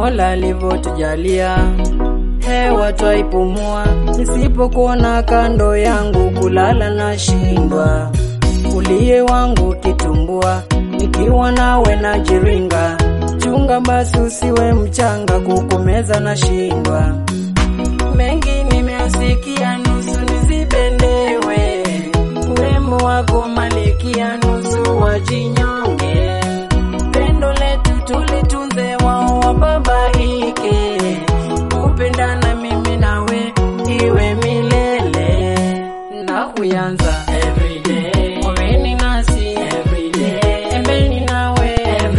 Mola alivyotujalia hewa twaipumua, nisipokuona kando yangu kulala na shindwa. Uliye wangu kitumbua, nikiwa nawe na jiringa. Chunga basi usiwe mchanga, kukumeza na shindwa. Mengi nimesikia, nusu nizibendewe. Urembo wako malikia, nusu wajinyonge. Pendo letu tulitunze, wao wababaike. Kupendana mimi nawe iwe milele na kuyanza everyday. Oweni nasi everyday. Embeni nawe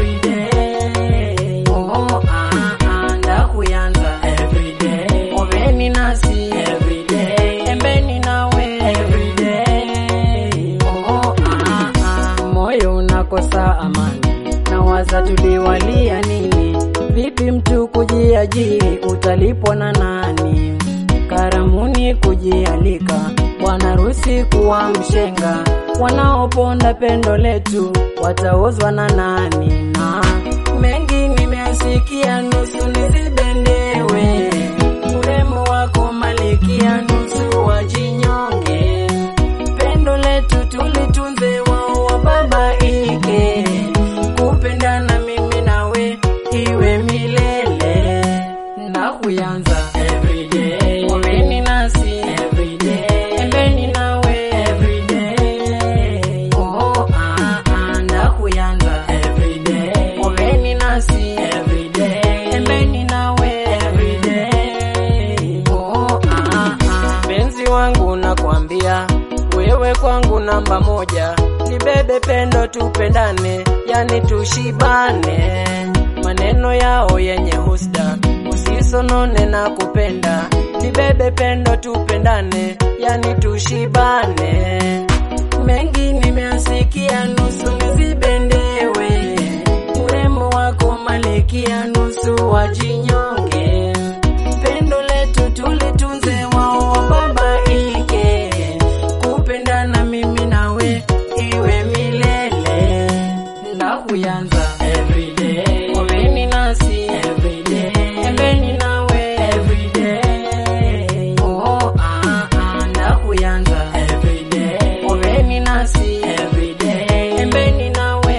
everyday. Oh, ah, ah, ndakuyanza everyday. Oweni nasi everyday. Embeni nawe everyday. Oh, ah, ah, moyo unakosa amani nawaza tuliwalia nini? Vipi mtu kujiajiri, utalipwa na nani? Karamuni kujialika, bwana harusi kuwa mshenga, wanaoponda pendo letu wataozwa na nani? Na mengi nimesikia, nusu nizibendewe. Urembo wako malikia, nusu wajinyonge. Pendo letu tulitunze, wao wababaike. Kupendana mimi nawe iwe milele na kuyanza everyday. Oweni nasi everyday. Embeni nawe everyday. Oh, ah, ah, na kuyanza everyday. Oweni nasi everyday. Embeni nawe everyday. Oh, ah, ah. Mpenzi wangu nakwambia wewe kwangu namba moja, nibebe pendo tupendane, yani tushibane. Maneno yao yenye husda, usisonone na kupenda, nibebe pendo tupendane, yani tushibane. Mengi nimesikia, nusu nizibendewe. Urembo wako malikia, nusu wajinyonge. Pendo letu tulitunze, wao wababaike. Kupendana mimi nawe iwe milele na kuyanza everyday. Oweni nasi everyday. Embeni nawe everyday. Oh, ah, ah, na kuyanza everyday. Oweni nasi everyday. Embeni nawe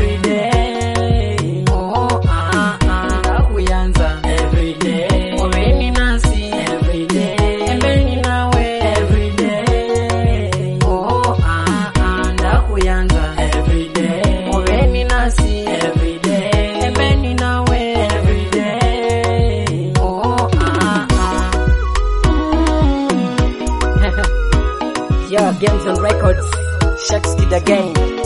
everyday. Oh, ah, ah, na kuyanza everyday. Oweni nasi everyday. Embeni nawe everyday. Oh, ah, ah, na kuyanza everyday. Oweni nasi everyday. Embeni nawe everyday. Oh, ah, ah. Mm. yeah, games and records. Shakes Kid again.